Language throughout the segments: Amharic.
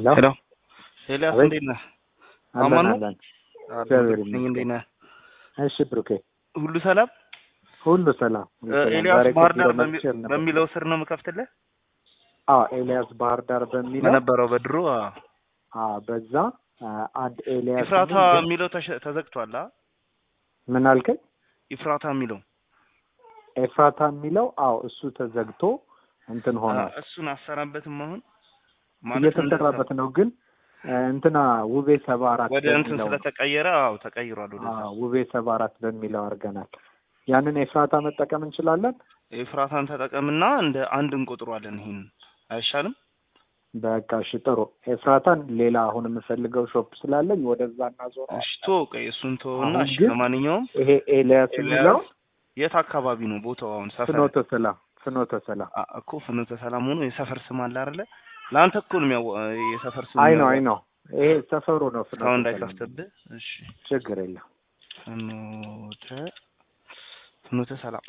ሄሎ ኤልያስ አቤት። እንዴት ነህ? አለን አማን ነው? አለን። አለሁ፣ እግዚአብሔር ነኝ። እንዴት ነህ? እሺ ብሩኬ፣ ሁሉ ሰላም? ሁሉ ሰላም። ሁሉ እ፣ ሰላም። ኤልያስ ዛሬ ባህር ዳር ከቢሮ በሚ- መጥቼ ነበር። በሚለው ስር ነው የምከፍትልህ አዎ ኤልያስ ባህር ዳር በሚለው በነበረው በድሮ አ፣ አዎ፣ በዛ አ፣ አንድ ኤልያስ ኢፍራታ የሚል ግን- የሚለው ተሸ- ተዘግቷል። አ ምን አልከኝ? ኢፍራታ የሚለው ኤፍራታ የሚለው አዎ፣ እሱ ተዘግቶ እንትን አ፣ ሆነ እሱን አሰራበትም አሁን ማለት እየተሰራበት ነው። ግን አ፣ እንትና ውቤ ሰባ አራት ወደ እንትን በሚለው ስለተቀየረ አዎ ተቀይሯል። ወደዛ አዎ፣ ውቤ ሰባ አራት በሚለው አድርገናል። ያንን ኤፍራታ መጠቀም እንችላለን። ኤፍራታን ተጠቀምና እንደ አንድ እንቆጥሯለን። ይሄን አይሻልም? በቃ እሺ ጥሩ። ኤፍራታን ሌላ አሁን የምፈልገው ሾፕ ስላለኝ ወደዛ እናዞረዋል። እሺ ቶ ቆይ እሱን ተወውና አሁን እሺ ግን ለማንኛውም ይሄ ኤልያስ የሚለው ኤልያስ የት አካባቢ ነው ቦታው? አሁን ሰፈር ፍኖተ ሰላም ፍኖተ ሰላም አ- እኮ ፍኖተ ሰላም ሆኖ የሰፈር ስም አለ አይደለ? ለአንተ እኮ ነው የሚያው የሰፈር ስም አይ ነው የሚያው- አይ ነው ይሄ ሰፈሩ ነው ፍኖተ እስካሁን ሰላም እንዳይከፍትብህ። እሺ ችግር የለም ፍኖተ ፍኖተ ሰላም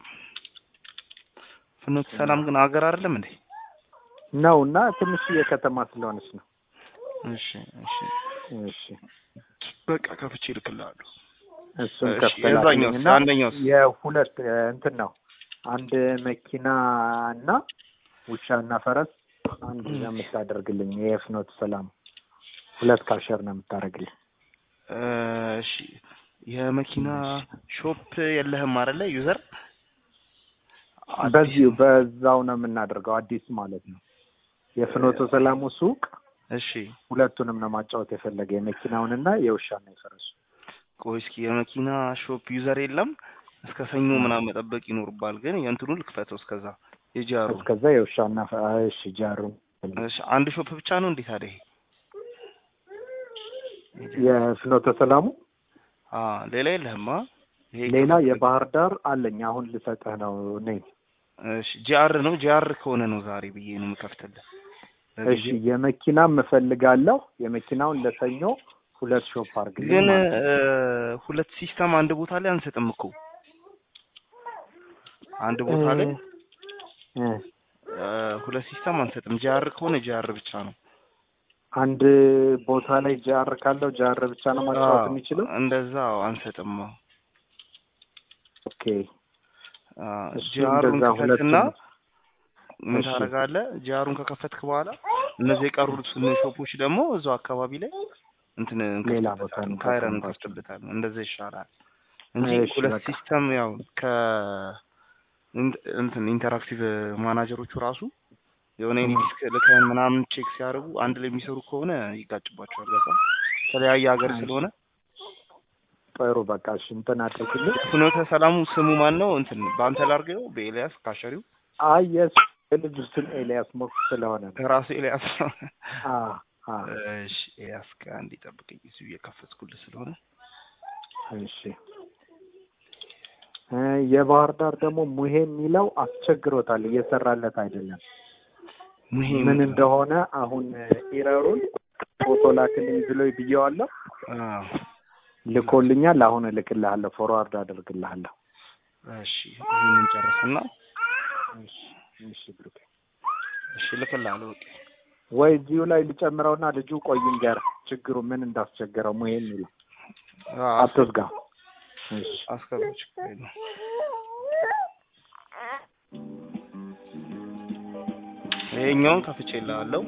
ፍኖተ ሰላም ግን አገር አይደለም እንዴ? ነው እና ትንሽዬ ከተማ ስለሆነች ነው እሺ እሺ እሺ በቃ ከፍቼ እልክልሃለሁ። እሱን እሺ፣ ከፍተላልኝ የዛኛውስ? እና አንደኛውስ? የሁለት እ፣ እንትን ነው አንድ መኪና እና ውሻ እና ፈረስ አንድ እም። የምታደርግልኝ የፍኖተ ሰላም ሁለት ካሸር ነው የምታደርግልኝ እ፣ እሺ የመኪና ሾፕ የለህም አይደለ? ዩዘር በዚሁ በዛው ነው የምናደርገው አዲስ ማለት ነው የፍኖተ ሰላሙ ሱቅ እሺ ሁለቱንም ነው ማጫወት የፈለገ የመኪናውንና የውሻና የፈረሱ ቆይ እስኪ የመኪና ሾፕ ዩዘር የለም። እስከ ሰኞ ምናምን መጠበቅ ይኖርባል። ግን የእንትኑ ልክፈተው እስከዛ የጃሩ እስከዛ የውሻና ፈ- እሺ ጃሩ እሺ አንድ ሾፕ ብቻ ነው እንዴት ታዲያ? ይሄ የፍኖተ ሰላሙ አ ሌላ የለህማ? ይሄ ሌላ የባህር ዳር አለኝ አሁን ልሰጥህ ነው ነኝ እሺ ጂአር ነው ጂአር ከሆነ ነው ዛሬ ብዬ ነው የምከፍትልህ። እሺ የመኪናም እፈልጋለሁ የመኪናውን ለሰኞ ሁለት ሾፕ አድርግልኝ ግን ማለት ነው። እ፣ ሁለት ሲስተም አንድ ቦታ ላይ አንሰጥም እኮ አንድ ቦታ ላይ እ፣ እ፣ ሁለት ሲስተም አንሰጥም። ጂአር ከሆነ ጂአር ብቻ ነው። አንድ ቦታ ላይ ጃር ካለው ጃር ብቻ ነው ማጫወት አዎ፣ የሚችለው እንደዛ አዎ፣ አንሰጥም። አዎ። ኦኬ አ፣ እሱ ጂአሩን እንደዛ ክፈትና ሁለቱም ምን እሺ። ታደርጋለህ? ጂአሩን ከከፈትክ በኋላ እነዚህ የቀሩት ሾፖች ደግሞ እዛው አካባቢ ላይ እንትን ሌላ ቦታ እንከፍትበታለን፣ እንከፍትበታለን። ካይረን እንከፍትበታለን። እንደዛ ይሻላል እንጂ እሺ፣ ሁለት በቃ። ሲስተም ያው ከ ኢን- እንትን ኢንተራክቲቭ ማናጀሮቹ ራሱ የሆነ ም። ዲስክ ልከን ምናምን ቼክ ሲያደርጉ አንድ ላይ የሚሰሩ ከሆነ ይጋጭባቸዋል። በቃ የተለያየ ሀገር እሺ። ስለሆነ ጥሩ በቃ እሺ እንትን አድርግልኝ ፍኖተ ሰላሙ ስሙ ማን ነው? እንትን በአንተ ላድርገው በኤልያስ ካሸሪው አይ የስ የልጁ ስም ኤልያስ ሞክ ስለሆነ ነው ራሱ ኤልያስ ነው። አ አ እሺ ኤልያስ ጋር እንዲጠብቀኝ እዚሁ እየከፈትኩልህ ስለሆነ እሺ እ የባህር ዳር ደግሞ ሙሄ የሚለው አስቸግሮታል እየሰራለት አይደለም ሙሄ ምን እንደሆነ አሁን ኢረሩን ፎቶ ላክልኝ ብሎ ብየዋለሁ አዎ ልኮልኛል አሁን እልክልሃለሁ ፎርዋርድ አደርግልሃለሁ እሺ ይሄንን ጨርስና እሺ እሺ ብሩክ እሺ ልክልሃለሁ። በቃ ወይ እዚሁ ላይ ልጨምረውና ልጁ ቆይ እንገር ችግሩ ምን እንዳስቸገረው ሙሄ የሚለው አዎ አትዝጋ እሺ አስገባው ችግር የለውም። ይሄኛውን ከፍቼልሃለሁ።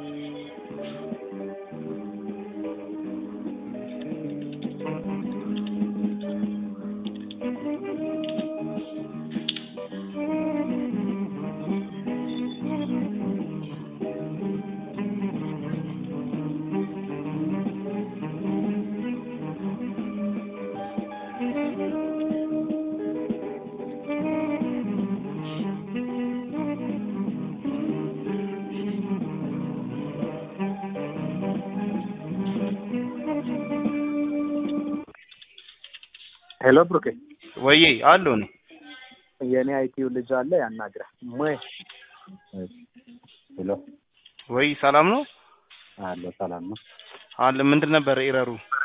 ሄሎ ብሩኬ ወዬ አለው ነው የኔ አይቲው ልጅ አለ ያናግረህ ሙሄ ሄሎ ወይ ሰላም ነው አለ ሰላም ነው አለ ምንድን ነበር ኤረሩ?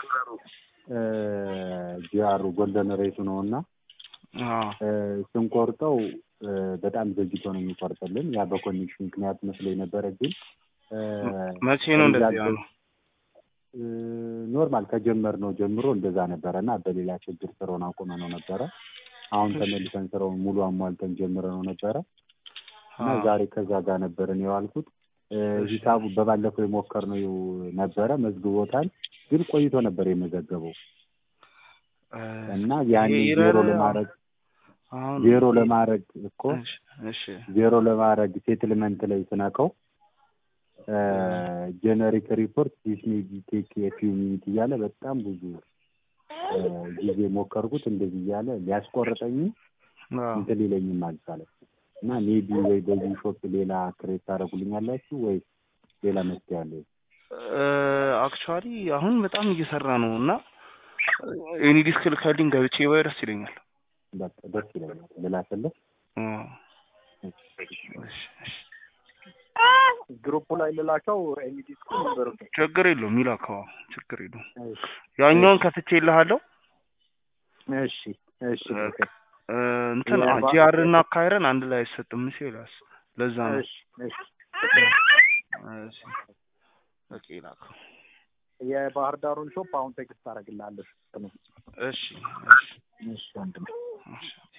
ጂአሩ ጎልደን ሬቱ ነው እና አዎ ስንቆርጠው በጣም ዘግይቶ ነው የሚቆርጥልን። ያ በኮኔክሽን ምክንያት መስሎ የነበረ ግን መቼ ነው እንደዚህ ያለው? ኖርማል ከጀመርነው ጀምሮ እንደዛ ነበረ እና በሌላ ችግር ስራውን አቁመነው ነበረ። አሁን ተመልሰን ስራውን ሙሉ አሟልተን ጀምረነው ነበረ እና አዎ። ዛሬ ከዛ ጋር ነበርን የዋልኩት። እ፣ እሺ። ሂሳቡ በባለፈው የሞከርነው ነበረ መዝግቦታል፣ ግን ቆይቶ ነበር የመዘገበው እ፣ እና ያኔ ይሄ ዜሮ ይረር- ለማድረግ አሁን ዜሮ ለማድረግ እኮ እሺ፣ እሺ ዜሮ ለማድረግ ሴትልመንት ላይ ስነካው ጀነሪክ ሪፖርት ዲስ ሜይ ቢ ቴክ ኤ ፊው ሚኒት እያለ በጣም ብዙ እ፣ ጊዜ ሞከርኩት። እንደዚህ እያለ ሊያስቆርጠኝ አዎ። እንትን ሊለኝም አልቻለም እና ሜቢ ወይ በዚህ ሾፕ ሌላ ክሬት ታደርጉልኛላችሁ ወይ ሌላ መፍትሄ አለ? አክቹዋሊ አሁን በጣም እየሰራ ነው እና ኤኒ ዲስክ ልካልኝ ገብቼ ባይ ደስ ይለኛል። በቃ ደስ ይለኛል ልላክልህ። አዎ። እሺ፣ እሺ። ግሩፑ ላይ ልላከው ኤኒ ዲስኩ ነበር። ችግር የለውም ይላከዋ፣ ችግር የለውም። ያኛውን ከፍቼ ይልሃለሁ። እሺ እሺ ኦኬ። እ፣ እንትን ያ ባ- ጂአር እና ካይረን አንድ ላይ አይሰጥም ሲላስ ለዛ ነው። እሺ እሺ እሺ፣ በቃ ይላከው። የባህር ዳሩን ሾፕ አሁን ቴክስት አደርግልሃለሁ። እሺ፣ እሺ፣ እሺ ወንድሜ እሺ።